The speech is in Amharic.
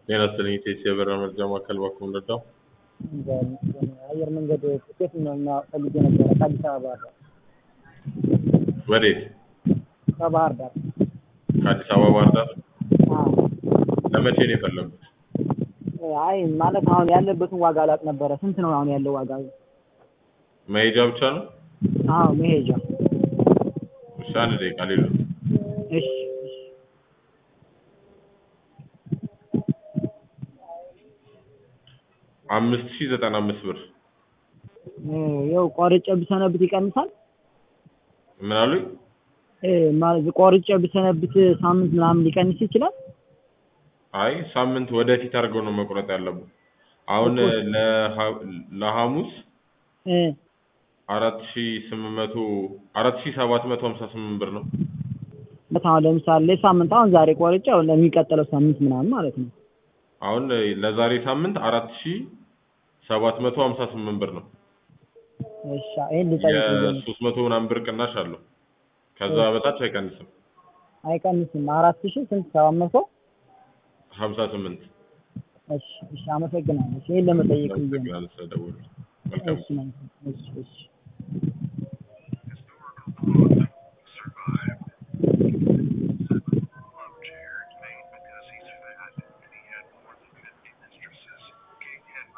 ጤና ይስጥልኝ ኢቴስ የበረራ መርጃ ማዕከል ባክዎ ልርዳው? አየር መንገድ ትኬት ነው ፈልጌ ነበረ ከአዲስ አበባ ባህር ዳር። ወዴት? ከባህር ዳር። ከአዲስ አበባ ባህር ዳር? አዎ። ለመቼ ነው የፈለጉት? አይ ማለት አሁን ያለበትን ዋጋ አላውቅ ነበረ። ስንት ነው አሁን ያለው ዋጋ? መሄጃ ብቻ ነው? አዎ መሄጃ። እሺ አንድ ደቂቃ ሌሎት እሺ እሺ። አምስት ሺህ ዘጠና አምስት ብር ያው ቆርጬ ብሰነብት ይቀንሳል? ምን አሉኝ? እ ማለት ቆርጬ ብሰነብት ሳምንት ምናምን ሊቀንስ ይችላል? አይ ሳምንት ወደፊት አድርገው ነው መቁረጥ ያለብን። አሁን ለሐ- ለሐሙስ እ አራት ሺህ ስምንት መቶ አራት ሺህ ሰባት መቶ ሀምሳ ስምንት ብር ነው። አሁን ለምሳሌ ሳምንት አሁን ዛሬ ቆርጬ አሁን ለሚቀጥለው ሳምንት ምናምን ማለት ነው። አሁን ለዛሬ ሳምንት አራት ሺህ ሰባት መቶ ሀምሳ ስምንት ብር ነው። እሺ ይሄን ልጠይቅ ብዬ ነው። የሶስት መቶ ምናምን ብር ቅናሽ አለው። ከዛ በታች አይቀንስም። አይቀንስም። አራት ሺህ ስንት ሰባት መቶ ሀምሳ ስምንት እሺ እሺ አመሰግናለሁ። ይሄን ለመጠየቅ ብዬ ነው። አመሰግናለሁ ስለደወሉ። መልካም እሺ እሺ እሺ